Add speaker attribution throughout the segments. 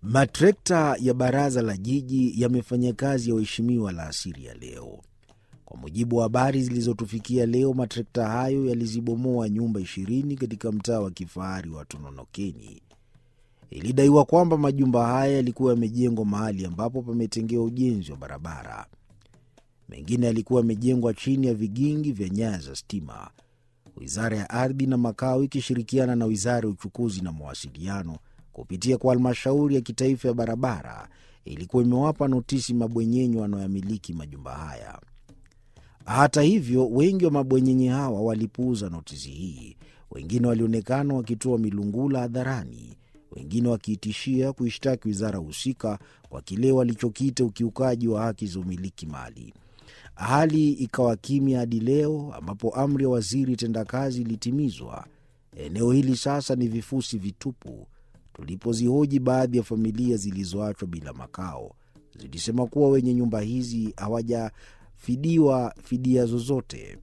Speaker 1: Matrekta ya baraza la jiji yamefanya kazi ya waheshimiwa alasiri ya leo. Kwa mujibu wa habari zilizotufikia leo, matrekta hayo yalizibomoa nyumba ishirini katika mtaa wa kifahari wa Tononokeni. Ilidaiwa kwamba majumba haya yalikuwa yamejengwa mahali ambapo pametengewa ujenzi wa barabara. Mengine yalikuwa yamejengwa chini ya vigingi vya nyaya za stima. Wizara ya Ardhi na Makao ikishirikiana na Wizara ya Uchukuzi na Mawasiliano kupitia kwa Halmashauri ya Kitaifa ya Barabara ilikuwa imewapa notisi mabwenyenye wanaoyamiliki majumba haya. Hata hivyo, wengi wa mabwenyenye hawa walipuuza notisi hii. Wengine walionekana wakitoa milungula hadharani, wengine wakiitishia kuishtaki wizara husika kwa kile walichokiita ukiukaji wa haki za umiliki mali. Hali ikawa kimya hadi leo ambapo amri ya waziri tendakazi ilitimizwa. Eneo hili sasa ni vifusi vitupu. Tulipozihoji baadhi ya familia zilizoachwa bila makao, zilisema kuwa wenye nyumba hizi hawajafidiwa fidia zozote.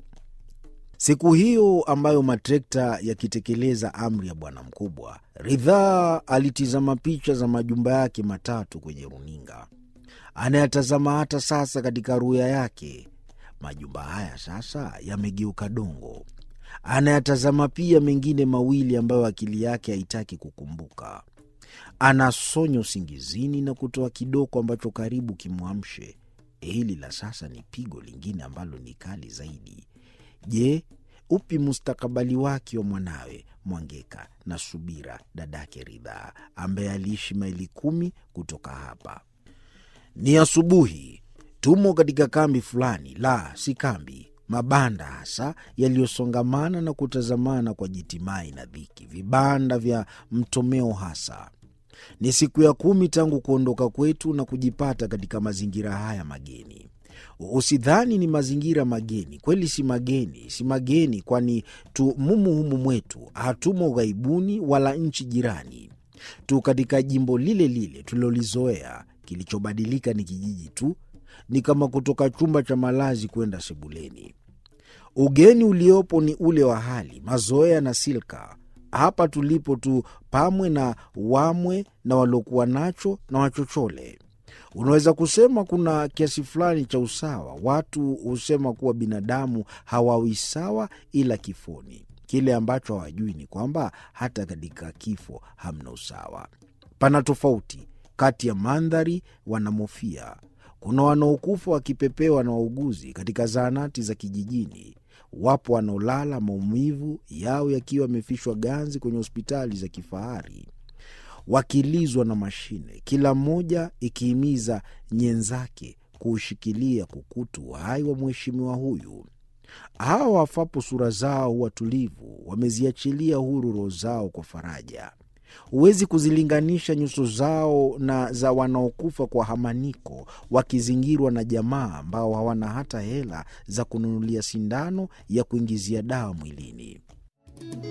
Speaker 1: Siku hiyo ambayo matrekta yakitekeleza amri ya bwana mkubwa, Ridhaa alitizama picha za majumba yake matatu kwenye runinga. Anayatazama hata sasa katika ruya yake. Majumba haya sasa yamegeuka dongo. Anayatazama pia mengine mawili ambayo akili yake haitaki kukumbuka. Anasonya usingizini na kutoa kidoko ambacho karibu kimwamshe. Hili la sasa ni pigo lingine ambalo ni kali zaidi. Je, upi mustakabali wake wa mwanawe Mwangeka na Subira, dadake Ridhaa, ambaye aliishi maili kumi kutoka hapa? Ni asubuhi, tumo katika kambi fulani, la si kambi, mabanda hasa yaliyosongamana na kutazamana kwa jitimai na dhiki, vibanda vya mtomeo hasa. Ni siku ya kumi tangu kuondoka kwetu na kujipata katika mazingira haya mageni. Usidhani ni mazingira mageni, kweli si mageni, si mageni, kwani tu mumu humu mwetu, hatumo ughaibuni wala nchi jirani, tu katika jimbo lile lile tulilolizoea. Kilichobadilika ni kijiji tu, ni kama kutoka chumba cha malazi kwenda sebuleni. Ugeni uliopo ni ule wa hali, mazoea na silka. Hapa tulipo tu pamwe na wamwe na waliokuwa nacho na wachochole. Unaweza kusema kuna kiasi fulani cha usawa. Watu husema kuwa binadamu hawawi sawa ila kifoni. Kile ambacho hawajui ni kwamba hata katika kifo hamna usawa. Pana tofauti kati ya mandhari wanamofia. Kuna wanaokufa wakipepewa na wauguzi katika zahanati za kijijini. Wapo wanaolala maumivu yao yakiwa yamefishwa ganzi kwenye hospitali za kifahari, wakilizwa na mashine, kila mmoja ikihimiza nyenzake kuushikilia kukutu uhai wa mheshimiwa huyu. Hawa wafapo sura zao huwa tulivu, wameziachilia huru roho zao kwa faraja. Huwezi kuzilinganisha nyuso zao na za wanaokufa kwa hamaniko, wakizingirwa na jamaa ambao hawana hata hela za kununulia sindano ya kuingizia dawa mwilini.